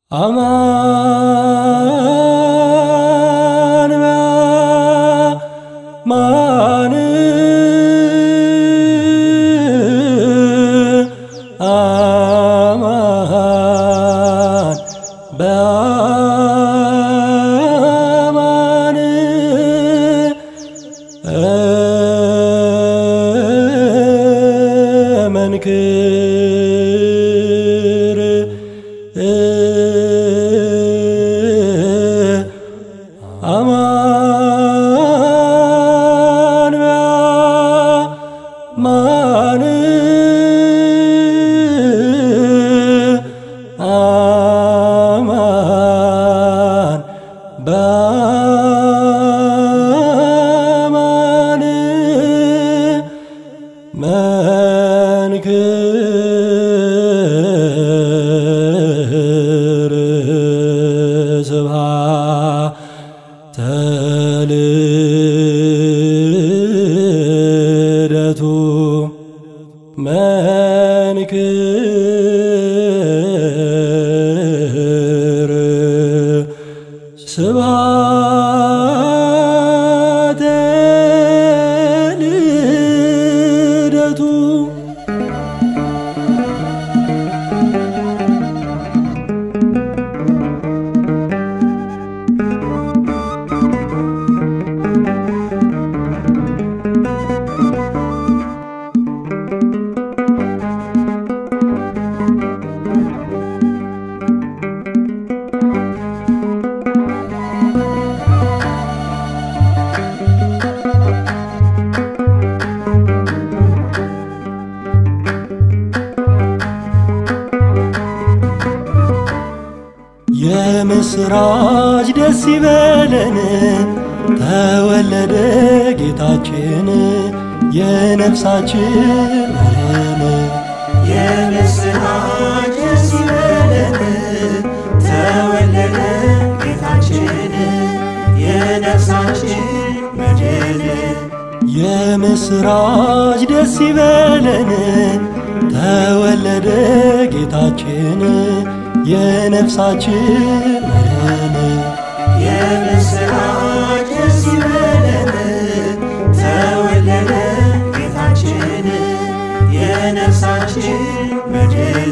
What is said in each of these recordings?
አማን በአማን አማን በአማን መንክር አማን በአማን አማን በአማን መንክር ስብሐተ ልደቱ መንክር ስብሐተ ልደቱ የምስራች ደስ ይበለን ተወለደ ጌታችን የነፍሳችን መድን የምስራች ደስ ይበለን ተወለደ ጌታችን የነፍሳችን መድን የምስራች ደስ ይበለን ተወለደ ጌታችን የነፍሳችን መድን የምስራች ደስ ይበለን ተወለደ ጌታችን የነፍሳችን መድን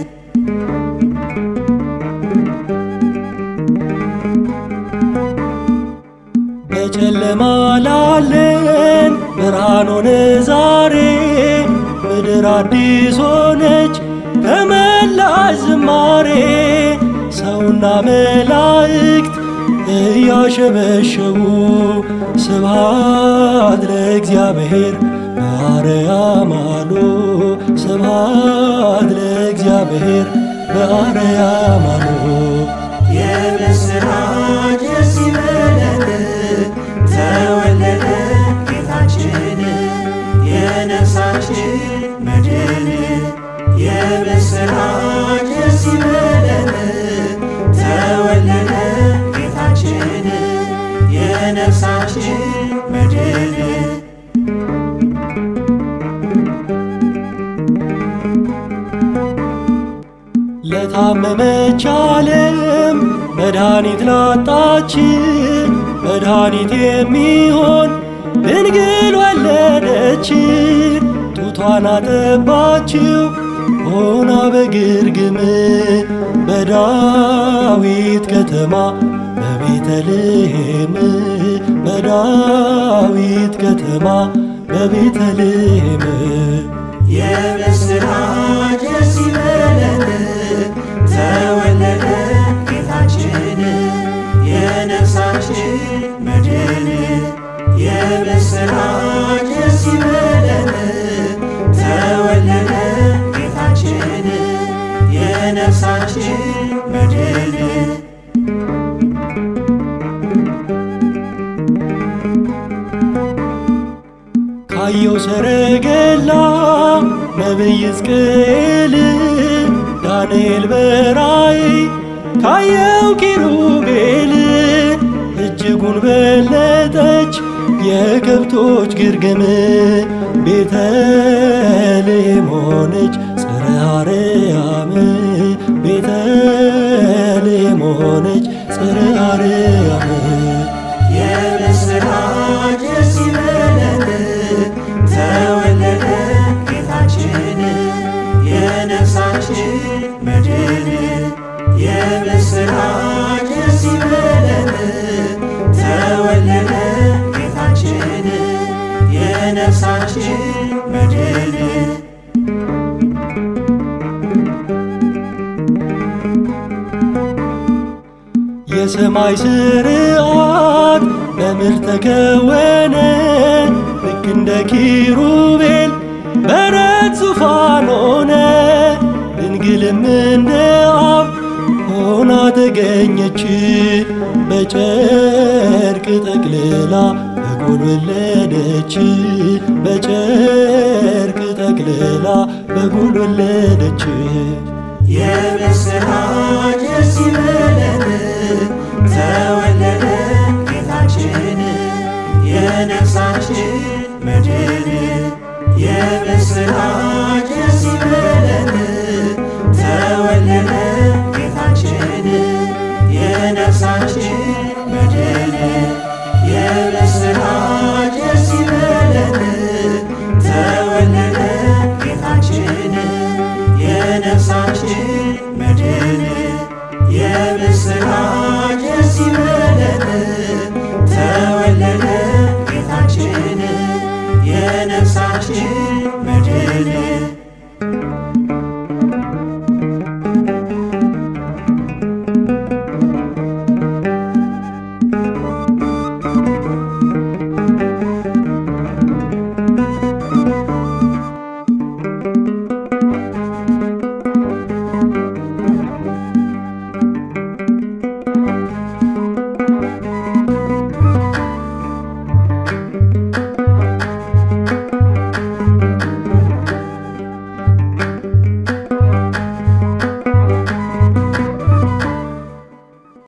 በጨለማ ላለን ብርሃን ሆነ ዛሬ ምድር አዲስ ሆነች ተመላሽ ዝማሬ ሰውና መላእክት እያሸበሸቡ ስብሐት ለእግዚአብሔር በአርያም አሉ ስብሐት ለእግዚአብሔር በአርያም አሉ የምስራች ደስ ይበለን ተወለደ ጌታችን የነፍሳችን መድን የምስራች ደስ ይበለን ተወለደ ጌታችን የነፍሳችን መድን ለታመመች ዓለም መድኃኒት ላጣች መድኃኒት የሚሆን ድንግል ወለደች። ጡቷን አጠባችው ሆና በግርግም በዳዊት ከተማ በቤተልሔም በዳዊት ከተማ በቤተልሔም የምስራች ደስ ይበለን ተወለደ ጌታችን የነፍሳችን መድን የምስራች ደስ ይበለን ተወለደ ጌታችን የነፍሳችን መድን ካየው ሰረገላ ነቢይ ሕዝቅኤል ዳንኤል በራእይ ካየው ኪሩቤል እጅጉን በለጠች የከብቶች ግርግም ቤተልሔም ሆነች ጽርሐ አርያም ቤተልሔም ስም ሆነች ጽርሐ አርያም የምስራች ደስ ይበለን ተወለደ ጌታችን የነፍሳችን መድን የምስራች ደስ ይበለን ተወለደ ጌታችን የነፍሳችን መድን የሰማይ ስርዓት በምድር ተከወነ ልክ እንደ ኪሩቤል በረት ዙፋን ሆነ ድንግልም እንደ አብ ሆና ተገኘች በጨርቅ ጠቅልላ በጎል ወለደች በጨርቅ ጠቅልላ በጎል ወለደች የምስራች ደስ